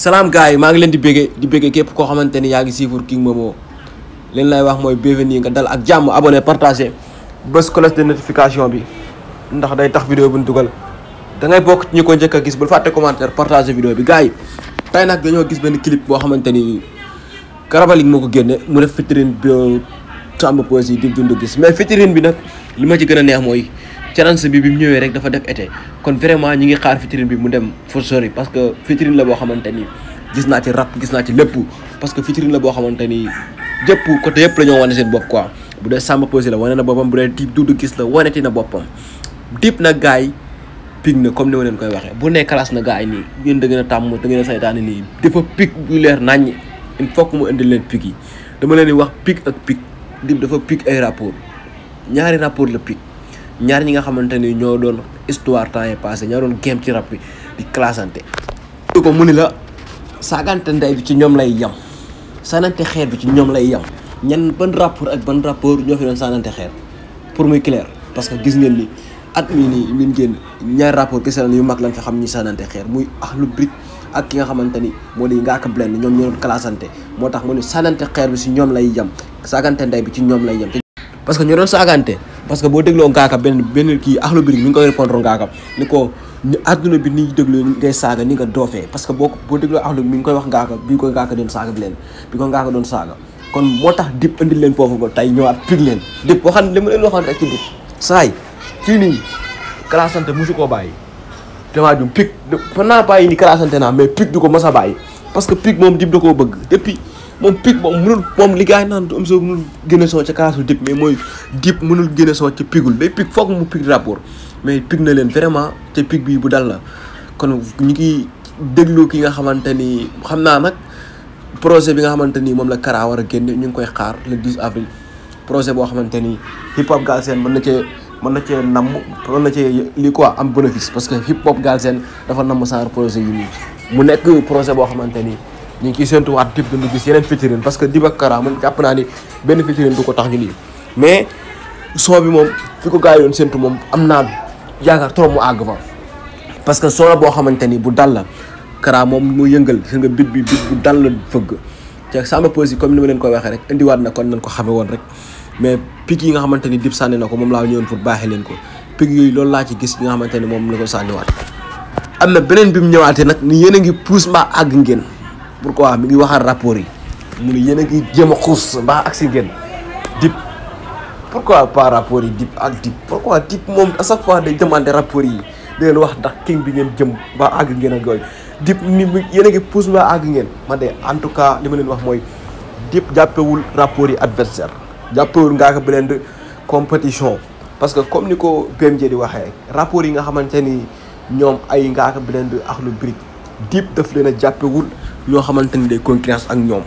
salaam gars yi maa ngi leen di béggee di béggee képp koo xamante ni yaa ngi suivre King Momo leen lay wax mooy bienvenue nga dal ak jàmm abonné partagé bés cloche de notification bi ndax day tax vidéo bu ñu dugal da ngay bokk ci ñi ko njëkk a gis bul fàtte commentaire partagé vidéo bi gars yi tey nag dañoo gis benn clip boo xamante ni Karabalik moo ko génne mu def featuring bi Samba Peuzzi di dund gis mais featuring bi nag li ma ci gën a neex mooy challenge bi bi mu ñëwee rek dafa def été kon vraiment ñi ngi xaar featuring bi mu dem for sori parce que featuring la boo xamante ni gis naa ci rap gis naa ci lépp parce que featuring la boo xamante ni jëpp côté yëpp la ñoo wane seen bopp quoi bu dee Samba Peuzzi la wane na boppam bu dee Dip Doundou Guiss la waneti na boppam Dip nag gars yi pig na comme ni ma leen koy waxee bu nee classe na gars yi nii yéen da ngeen a tàmm da ngeen a saytaane nii dafa pig bu leer naññ il faut que mu indi leen pig yi dama leen di wax pig ak pig Dip dafa pig ay rapport ñaari rapport la pig ñaar ñi nga xamante ni ñoo doon histoire temps yi passé ñoo doon game ci rap bi di classante du ko mu ni la saagante ndey bi ci ñoom lay yem sanante xeer bi ci ñoom lay yem ñan ban rapport ak ban rapport ñoo fi doon sanante xeer pour muy clair parce que gis ngeen ni at mii nii min génn ñaari rapport gis yu mag lañ fi xam ñi sanante xeer muy Akhlou Brick ak ki nga xamante ni moo di Ngaaka Blindé ñoom ñoo doon classante moo tax mu ni sanante xeer bi ci ñoom lay yem saagante ndey bi ci ñoom lay yem parce que ñu doon saagante parce que boo dégloo Ngaaka benn benn kii Akhlou Brick mi ngi koy répondre Ngaaka ni ko ni àdduna bi ni déglu ngay saaga ni nga doofee parce que boo boo dégloo Akhlou mi ngi koy wax Ngaaka bi ko Ngaaka doon saaga bi leen bi ko Ngaaka doon saaga kon moo tax Dip indi leen foofu ba tey ñëwaat pig leen Dip waxan li ma leen waxoon rek ci Dip saay fii nii classante mosu koo bàyyi damaa jum pig fa naa bàyyi ni classante naa mais pig du ko mos a bàyyi parce que pig moom Dip da koo bëgg depuis moom pig moom mënul moom li gars yi naan am soo mënul génne soo ca kaasu Dip mais mooy Dip mënul génne soo ca pigul day pig foog mu pig rapport mais pig na leen vraiment te pig bii bu dal la kon ñu ngi déglu ki nga xamante ni xam naa nag projet bi nga xamante ni moom la Kara war a génne ñu ngi koy xaar le 10 avril projet boo xamante ni hip hop Galsen mën na cee mën na cee namm mën na cee lii quoi am bénéfice parce que hip hop Galsen dafa namm saar projet yi nii mu nekk projet boo xamante ni ñu ngi ciy séntuwaat Dip Doundou Guiss yeneen featuring parce que Dip ak Kara man jàpp naa ni benn featuring du ko tax ñu lii mais son bi moom fi ko gars yi doon séntu moom am naa yaakaar trop mu àgg fa parce que son la boo xamante ni bu dal la Kara moom mu yëngal gis nga bit bi bit bu dal la fëgg te Samba Peuzzi comme ni ma leen koy waxee rek indiwaat na kon nañ ko xame woon rek mais pic yi nga xamante ni Dip sànni na ko moom laa ñëwoon pour baaxee leen ko pic yooyu loolu laa ci gis yi nga xamante ni moom la ko sànniwaat am na beneen bi mu ñëwaatee nag ni yéen a ngi pousse mbaa àgg ngeen pourquoi mi ngi waxaat rapport yi mu ni yéen a ngi jéem a xuus mbaa ak si ngeen Dip pourquoi pas rapport yi Dip ak Dip pourquoi Dip moom à chaque fois day demander rapport yi di leen wax ndax king bi ngeen jëm mbaa àgg ngeen ak yooyu Dip ni yéen a ngi pousse mbaa àgg ngeen man de en tout cas li ma leen wax mooy Dip jàppewul rapport yi adversaire jàppewul Ngaaka Blindé compétition parce que comme ni ko BMJ di waxee rapport yi nga xamante ni ñoom ay Ngaaka Blindé Akhlou Brick Dip daf leen a jàppewul ñoo xamante ni day concurrence ak ñoom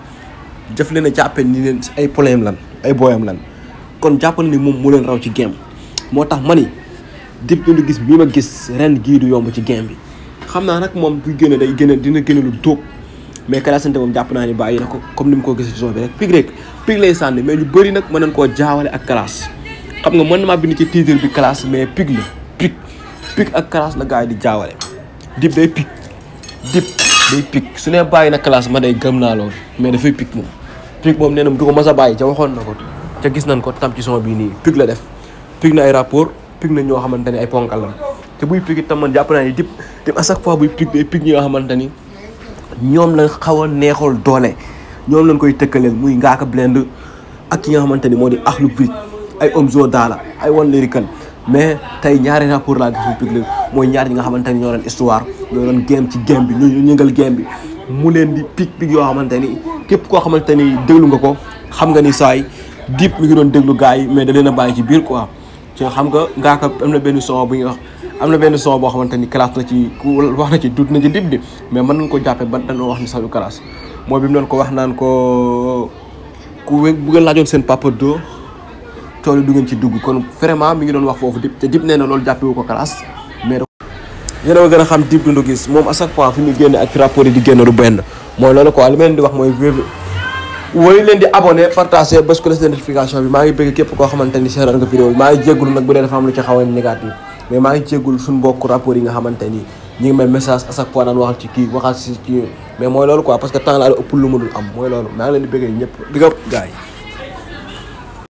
daf leen a jàppe ni leen ay problème lan ay booyam lan kon jàppal ni moom mu leen raw ci game moo tax ma ni Dip Doundou Guiss bii ma gis ren gii du yomb ci game bi xam naa nag moom bu génne day génne dina génne lu dóob mais classante moom jàpp naa ni bàyyi na ko comme ni mu ko gisee ci zone bi rek pig rek pig lay sànni mais ñu bëri nag mën nañ koo jaawale ak classe xam nga mën na maa bind ci titre bi classe mais pig la pig pig ak classe la gars yi di jaawale Dip day pig Dip day pig su ne bàyyi na classe ma day gëm naa loolu mais dafay pig moom pig moom nee na du ko mas a bàyyi ca waxoon na ko ca gis nañ ko tam ci son bii nii pig la def pig na ay rapport pig na ñoo xamante ni ay ponkal la te buy pig itam man jàpp naa ni Dip Dip à chaque fois buy pig day pig ñi nga xamante ni ñoom la xaw a neexal doole ñoom lañ koy tëkkaleel muy Ngaaka Blindé ak ki nga xamante ni moo di Akhlou Brick ay Omzo Dollar ay One Lyrical mais tey ñaari rapport laa gis pig la mooy ñaar ñi nga xamante ni ñoo doon histoire ñoo doon game ci game bi ñu ñëngal game bi mu leen di pig pig yoo xamante ni képp koo xamante ni déglu nga ko xam nga ni saay Dip mi ngi doon déglu gars yi mais da leen a bàyyi ci biir quoi ci xam nga Ngaaka am na benn son bu ñuy wax am na benn son boo xamante ni classe na ci ku wax na ci dut na ci Dip di mais mën nañ ko jàppe ba dañoo wax ni sax du classe mooy bi mu doon ko wax naan ko ku wé bu ngeen laajoon seen papa do tool yi du ngeen ci dugg kon vraiment mi ngi doon wax foofu Dip te Dip nee na loolu jàppewu ko classe mais yéen a gën a xam Dip Doundou Guiss moom à chaque fois fi muy génne ak fi rapport yi di génn du benn mooy loolu quoi li ma leen di wax mooy woy leen di abonné partagé bés ko des notification bi maa ngi bëgg képp koo xamante ni seetaan nga vidéo bi maa ngi jéggul nag bu dee dafa am lu ci xaw a négatif mais maa ngi jéggul suñu mbokk rapport yi nga xamante ni ñi ngi may message à chaque fois naan waxal ci kii waxal si kii mais mooy loolu quoi parce que temps la ëpp lu ma dul am mooy loolu maa ngi leen di bëggee ñëpp di nga gars yi